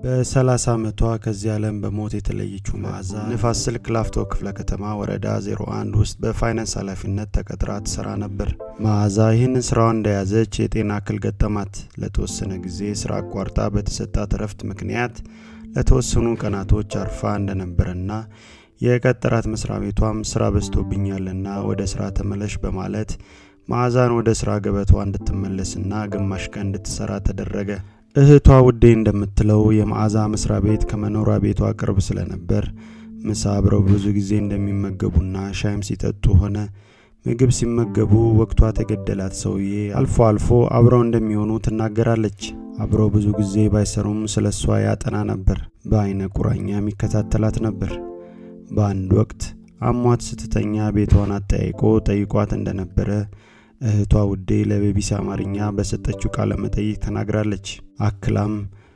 በ30 ዓመቷ ከዚህ ዓለም በሞት የተለየችው መዓዛ ንፋስ ስልክ ላፍቶ ክፍለ ከተማ ወረዳ 01 ውስጥ በፋይናንስ ኃላፊነት ተቀጥራ ትሰራ ነበር። መዓዛ ይህንን ስራዋን እንደያዘች የጤና እክል ገጠማት። ለተወሰነ ጊዜ ስራ አቋርጣ በተሰጣት እረፍት ምክንያት ለተወሰኑ ቀናቶች አርፋ እንደነበረና የቀጠራት መስሪያ ቤቷም ስራ በዝቶብኛልና ወደ ስራ ተመለሽ በማለት መዓዛን ወደ ስራ ገበቷ እንድትመለስና ግማሽ ቀን እንድትሰራ ተደረገ። እህቷ ውዴ እንደምትለው የመዓዛ መስሪያ ቤት ከመኖሪያ ቤቷ ቅርብ ስለነበር ምሳ አብረው ብዙ ጊዜ እንደሚመገቡና ሻይም ሲጠጡ ሆነ ምግብ ሲመገቡ ወቅቷ ተገደላት ሰውዬ አልፎ አልፎ አብረው እንደሚሆኑ ትናገራለች። አብረው ብዙ ጊዜ ባይሰሩም ስለ እሷ ያጠና ነበር። በአይነ ቁራኛም ይከታተላት ነበር። በአንድ ወቅት አሟት ስትተኛ ቤቷን አጠያይቆ ጠይቋት እንደነበረ እህቷ ውዴ ለቤቢሲ አማርኛ በሰጠችው ቃለ መጠይቅ ተናግራለች። አክላም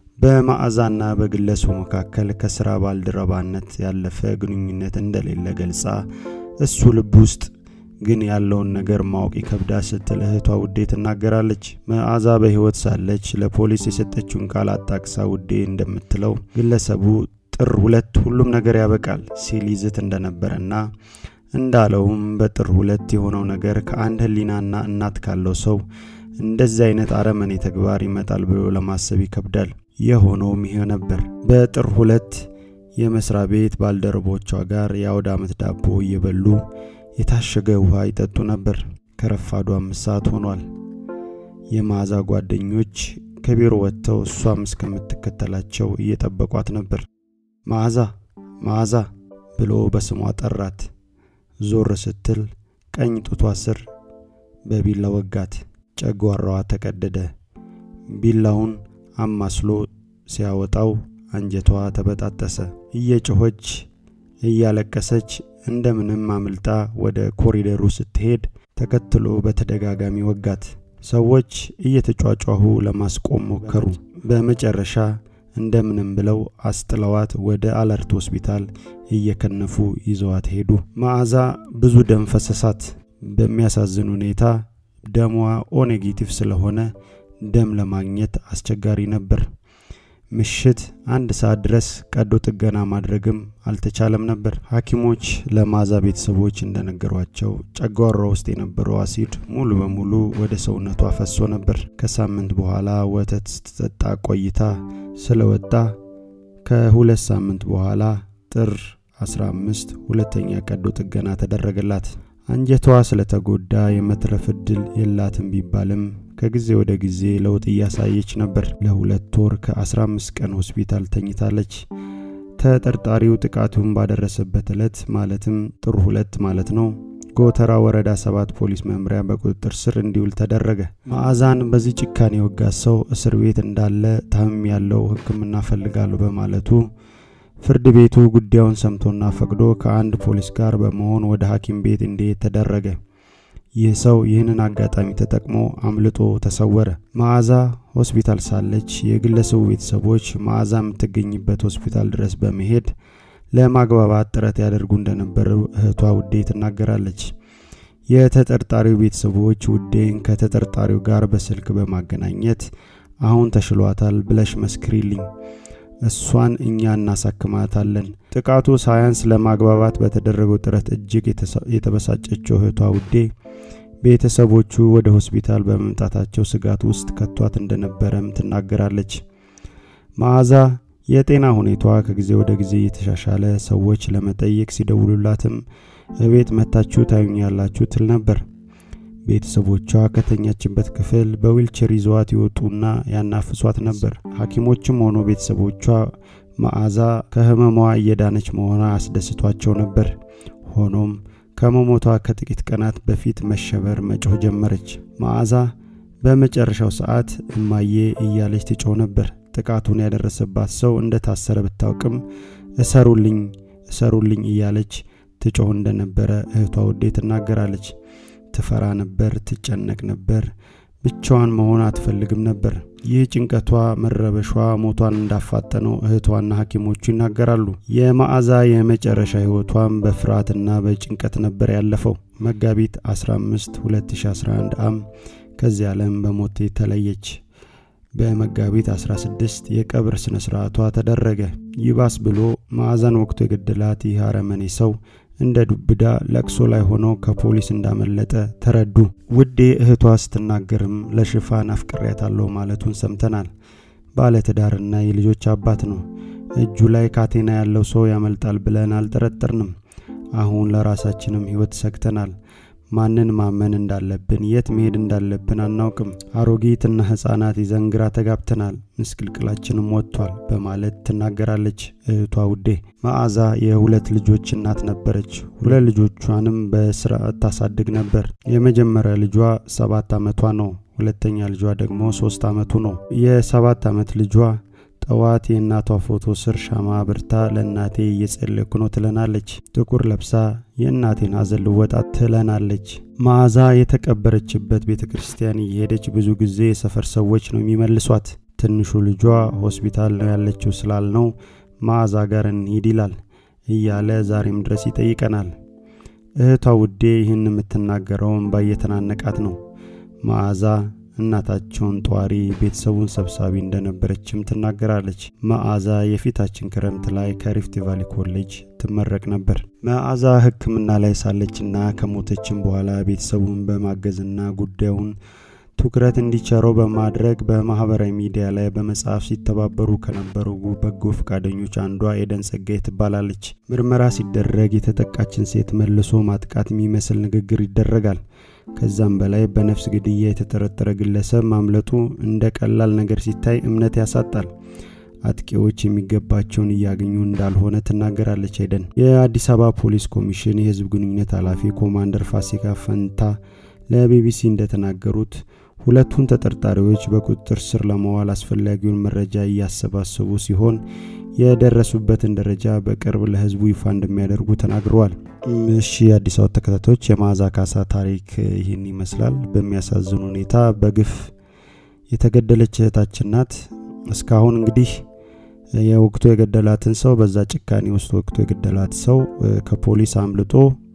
በመዓዛና በግለሰቡ መካከል ከስራ ባልደረባነት ያለፈ ግንኙነት እንደሌለ ገልጻ እሱ ልብ ውስጥ ግን ያለውን ነገር ማወቅ ይከብዳ ስትል እህቷ ውዴ ትናገራለች። መዓዛ በሕይወት ሳለች ለፖሊስ የሰጠችውን ቃል አጣቅሳ ውዴ እንደምትለው ግለሰቡ ጥር ሁለት ሁሉም ነገር ያበቃል ሲል ይዝት እንደነበረና እንዳለውም በጥር ሁለት የሆነው ነገር ከአንድ ሕሊናና እናት ካለው ሰው እንደዚህ አይነት አረመኔ ተግባር ይመጣል ብሎ ለማሰብ ይከብዳል። የሆነውም ይሄ ነበር። በጥር ሁለት የመስሪያ ቤት ባልደረቦቿ ጋር የአውደ ዓመት ዳቦ እየበሉ የታሸገ ውሃ ይጠጡ ነበር። ከረፋዱ አምስት ሰዓት ሆኗል። የመዓዛ ጓደኞች ከቢሮ ወጥተው እሷም እስከምትከተላቸው እየጠበቋት ነበር። መዓዛ መዓዛ ብሎ በስሟ ጠራት። ዞር ስትል ቀኝ ጡቷ ስር በቢላ ወጋት። ጨጓራዋ ተቀደደ። ቢላውን አማስሎ ሲያወጣው አንጀቷ ተበጣጠሰ። እየጮኸች እያለቀሰች እንደምንም አምልጣ ወደ ኮሪደሩ ስትሄድ ተከትሎ በተደጋጋሚ ወጋት። ሰዎች እየተጯጯሁ ለማስቆም ሞከሩ። በመጨረሻ እንደምንም ብለው አስጥለዋት ወደ አለርት ሆስፒታል እየከነፉ ይዘዋት ሄዱ። መዓዛ ብዙ ደም ፈሰሳት። በሚያሳዝን ሁኔታ ደሟ ኦ ኔጌቲቭ ስለሆነ ደም ለማግኘት አስቸጋሪ ነበር። ምሽት አንድ ሰዓት ድረስ ቀዶ ጥገና ማድረግም አልተቻለም ነበር። ሐኪሞች ለመዓዛ ቤተሰቦች እንደነገሯቸው ጨጓሯ ውስጥ የነበረው አሲድ ሙሉ በሙሉ ወደ ሰውነቷ ፈሶ ነበር። ከሳምንት በኋላ ወተት ስትጠጣ ቆይታ ስለወጣ ከሁለት ሳምንት በኋላ ጥር 15 ሁለተኛ ቀዶ ጥገና ተደረገላት። አንጀቷ ስለተጎዳ የመትረፍ እድል የላትም ቢባልም ከጊዜ ወደ ጊዜ ለውጥ እያሳየች ነበር። ለሁለት ወር ከ15 ቀን ሆስፒታል ተኝታለች። ተጠርጣሪው ጥቃቱን ባደረሰበት ዕለት ማለትም ጥር ሁለት ማለት ነው ጎተራ ወረዳ ሰባት ፖሊስ መምሪያ በቁጥጥር ስር እንዲውል ተደረገ። መዓዛን በዚህ ጭካኔ የወጋት ሰው እስር ቤት እንዳለ ታምም ያለው ሕክምና ፈልጋለሁ በማለቱ ፍርድ ቤቱ ጉዳዩን ሰምቶና ፈቅዶ ከአንድ ፖሊስ ጋር በመሆን ወደ ሐኪም ቤት እንዲሄድ ተደረገ። ይህ ሰው ይህንን አጋጣሚ ተጠቅሞ አምልጦ ተሰወረ። መዓዛ ሆስፒታል ሳለች የግለሰቡ ቤተሰቦች መዓዛ የምትገኝበት ሆስፒታል ድረስ በመሄድ ለማግባባት ጥረት ያደርጉ እንደነበረ እህቷ ውዴ ትናገራለች። የተጠርጣሪው ቤተሰቦች ውዴን ከተጠርጣሪው ጋር በስልክ በማገናኘት አሁን ተሽሏታል ብለሽ መስክሪልኝ እሷን እኛ እናሳክማታለን። ጥቃቱ ሳያንስ ለማግባባት በተደረገው ጥረት እጅግ የተበሳጨችው እህቷ ውዴ ቤተሰቦቹ ወደ ሆስፒታል በመምጣታቸው ስጋት ውስጥ ከቷት እንደነበረም ትናገራለች። መዓዛ የጤና ሁኔቷ ከጊዜ ወደ ጊዜ እየተሻሻለ ሰዎች ለመጠየቅ ሲደውሉላትም እቤት መታችሁ ታዩኛላችሁ ትል ነበር። ቤተሰቦቿ ከተኛችበት ክፍል በዊልቸር ይዘዋት ይወጡና ያናፍሷት ነበር። ሐኪሞችም ሆኖ ቤተሰቦቿ መዓዛ ከህመሟ እየዳነች መሆኗ አስደስቷቸው ነበር። ሆኖም ከመሞቷ ከጥቂት ቀናት በፊት መሸበር መጮህ ጀመረች። መዓዛ በመጨረሻው ሰዓት እማዬ እያለች ትጮህ ነበር። ጥቃቱን ያደረሰባት ሰው እንደታሰረ ብታውቅም እሰሩልኝ እሰሩልኝ እያለች ትጮህ እንደነበረ እህቷ ውዴ ትናገራለች። ትፈራ ነበር፣ ትጨነቅ ነበር። ብቻዋን መሆን አትፈልግም ነበር። ይህ ጭንቀቷ፣ መረበሿ ሞቷን እንዳፋጠነው እህቷና ሐኪሞቹ ይናገራሉ። የመዓዛ የመጨረሻ ሕይወቷም በፍርሃትና በጭንቀት ነበር ያለፈው። መጋቢት 15 2011 ዓ.ም ከዚህ ዓለም በሞት ተለየች። በመጋቢት 16 የቀብር ስነ ስርዓቷ ተደረገ። ይባስ ብሎ መዓዛን ወቅቱ የገደላት ይህ አረመኔ ሰው እንደ ዱብዳ ለቅሶ ላይ ሆኖ ከፖሊስ እንዳመለጠ ተረዱ። ውዴ እህቷ ስትናገርም ለሽፋን አፍቅሬያታለሁ ማለቱን ሰምተናል። ባለትዳርና የልጆች አባት ነው። እጁ ላይ ካቴና ያለው ሰው ያመልጣል ብለን አልጠረጠርንም። አሁን ለራሳችንም ሕይወት ሰግተናል። ማንን ማመን እንዳለብን፣ የት መሄድ እንዳለብን አናውቅም። አሮጊትና ሕፃናት ይዘን ግራ ተጋብተናል። ምስቅልቅላችንም ወጥቷል በማለት ትናገራለች እህቷ ውዴ። መዓዛ የሁለት ልጆች እናት ነበረች። ሁለት ልጆቿንም በስርዓት ታሳድግ ነበር። የመጀመሪያ ልጇ ሰባት ዓመቷ ነው። ሁለተኛ ልጇ ደግሞ ሶስት ዓመቱ ነው። የሰባት ዓመት ልጇ ጠዋት የእናቷ ፎቶ ስር ሻማ አብርታ ለእናቴ እየጸለይኩ ነው ትለናለች። ጥቁር ለብሳ የእናቴን ሐዘን ልወጣ ትለናለች። መዓዛ የተቀበረችበት ቤተ ክርስቲያን እየሄደች ብዙ ጊዜ የሰፈር ሰዎች ነው የሚመልሷት። ትንሹ ልጇ ሆስፒታል ነው ያለችው ስላልነው መዓዛ ጋር እንሂድ ይላል እያለ ዛሬም ድረስ ይጠይቀናል። እህቷ ውዴ ይህን የምትናገረው እምባ እየተናነቃት ነው። መዓዛ እናታቸውን ጧሪ ቤተሰቡን ሰብሳቢ እንደነበረችም ትናገራለች። መዓዛ የፊታችን ክረምት ላይ ከሪፍት ቫሊ ኮሌጅ ትመረቅ ነበር። መዓዛ ሕክምና ላይ ሳለችና ከሞተችም በኋላ ቤተሰቡን በማገዝና ጉዳዩን ትኩረት እንዲቸረው በማድረግ በማህበራዊ ሚዲያ ላይ በመጽሐፍ ሲተባበሩ ከነበሩ በጎ ፈቃደኞች አንዷ ኤደን ጸጋይ ትባላለች። ምርመራ ሲደረግ የተጠቃችን ሴት መልሶ ማጥቃት የሚመስል ንግግር ይደረጋል። ከዛም በላይ በነፍስ ግድያ የተጠረጠረ ግለሰብ ማምለጡ እንደ ቀላል ነገር ሲታይ እምነት ያሳጣል። አጥቂዎች የሚገባቸውን እያገኙ እንዳልሆነ ትናገራለች ኤደን። የአዲስ አበባ ፖሊስ ኮሚሽን የህዝብ ግንኙነት ኃላፊ ኮማንደር ፋሲካ ፈንታ ለቢቢሲ እንደተናገሩት ሁለቱን ተጠርጣሪዎች በቁጥጥር ስር ለመዋል አስፈላጊውን መረጃ እያሰባሰቡ ሲሆን የደረሱበትን ደረጃ በቅርብ ለህዝቡ ይፋ እንደሚያደርጉ ተናግረዋል። እሺ የአዲስ አበባ ተከታታዮች የመዓዛ ካሳ ታሪክ ይህን ይመስላል። በሚያሳዝን ሁኔታ በግፍ የተገደለች እህታችን ናት። እስካሁን እንግዲህ የወቅቱ የገደላትን ሰው በዛ ጭካኔ ውስጥ ወቅቱ የገደላት ሰው ከፖሊስ አምልጦ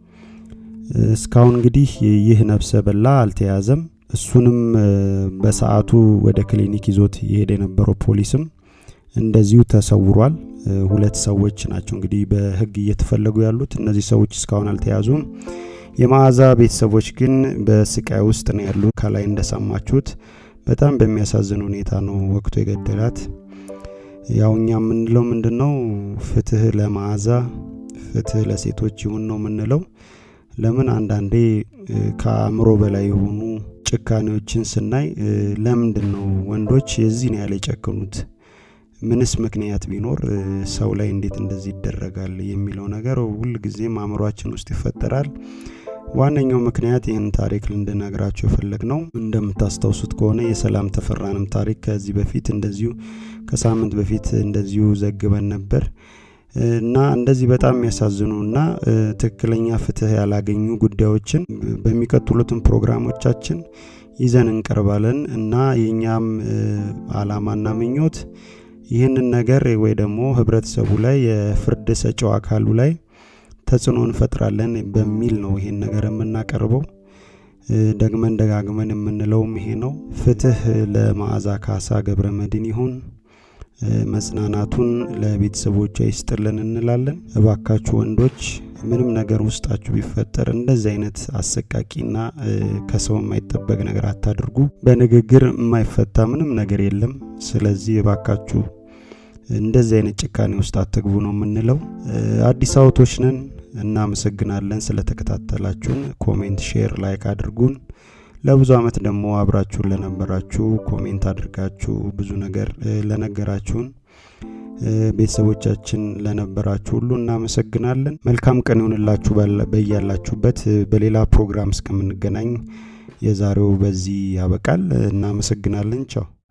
እስካሁን እንግዲህ ይህ ነፍሰ በላ አልተያዘም። እሱንም በሰዓቱ ወደ ክሊኒክ ይዞት የሄደ የነበረው ፖሊስም እንደዚሁ ተሰውሯል። ሁለት ሰዎች ናቸው እንግዲህ በህግ እየተፈለጉ ያሉት። እነዚህ ሰዎች እስካሁን አልተያዙም። የመዓዛ ቤተሰቦች ግን በስቃይ ውስጥ ነው ያሉ። ከላይ እንደሰማችሁት በጣም በሚያሳዝን ሁኔታ ነው ወቅቱ የገደላት። ያው እኛ የምንለው ምንድን ነው? ፍትህ ለመዓዛ፣ ፍትህ ለሴቶች ይሁን ነው የምንለው። ለምን አንዳንዴ ከአእምሮ በላይ የሆኑ ጭካኔዎችን ስናይ ለምንድን ነው ወንዶች የዚህን ያህል የጨከኑት? ምንስ ምክንያት ቢኖር ሰው ላይ እንዴት እንደዚህ ይደረጋል የሚለው ነገር ሁል ጊዜም አእምሯችን ውስጥ ይፈጠራል። ዋነኛው ምክንያት ይህን ታሪክ ልንድነግራቸው የፈለግ ነው። እንደምታስታውሱት ከሆነ የሰላም ተፈራንም ታሪክ ከዚህ በፊት እንደዚሁ ከሳምንት በፊት እንደዚሁ ዘግበን ነበር እና እንደዚህ በጣም የሚያሳዝኑ እና ትክክለኛ ፍትህ ያላገኙ ጉዳዮችን በሚቀጥሉትን ፕሮግራሞቻችን ይዘን እንቀርባለን እና የእኛም አላማና ምኞት ይህንን ነገር ወይ ደግሞ ህብረተሰቡ ላይ የፍርድ ሰጪው አካሉ ላይ ተጽዕኖ እንፈጥራለን በሚል ነው ይሄን ነገር የምናቀርበው። ደግመን ደጋግመን የምንለውም ይሄ ነው። ፍትህ ለመዓዛ ካሳ ገብረ መድን ይሁን። መጽናናቱን ለቤተሰቦቿ ይስጥልን እንላለን። እባካችሁ ወንዶች ምንም ነገር ውስጣችሁ ቢፈጠር እንደዚህ አይነት አሰቃቂና ከሰው የማይጠበቅ ነገር አታድርጉ። በንግግር የማይፈታ ምንም ነገር የለም። ስለዚህ እባካችሁ እንደዚህ አይነት ጭካኔ ውስጥ አትግቡ ነው የምንለው። አዲስ አበቦች ነን። እናመሰግናለን ስለተከታተላችሁን። ኮሜንት፣ ሼር፣ ላይክ አድርጉን። ለብዙ አመት ደግሞ አብራችሁን ለነበራችሁ ኮሜንት አድርጋችሁ ብዙ ነገር ለነገራችሁን ቤተሰቦቻችን ለነበራችሁ ሁሉ እናመሰግናለን። መልካም ቀን ይሆንላችሁ በያላችሁበት። በሌላ ፕሮግራም እስከምንገናኝ የዛሬው በዚህ ያበቃል። እናመሰግናለን። ቻው